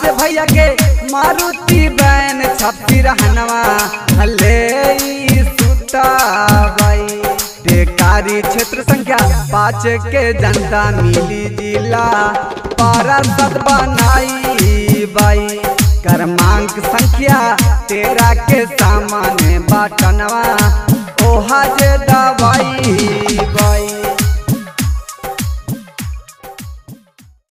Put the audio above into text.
भैया के मारुति बैन छपी रहनवा हले ई सुताबाई बेकारी क्षेत्र संख्या पाँच के जनता मिली जिला पार्षद बनाई बाई क्रमांक संख्या तेरह के सामान्य बाटनवा ओहा जे दवाई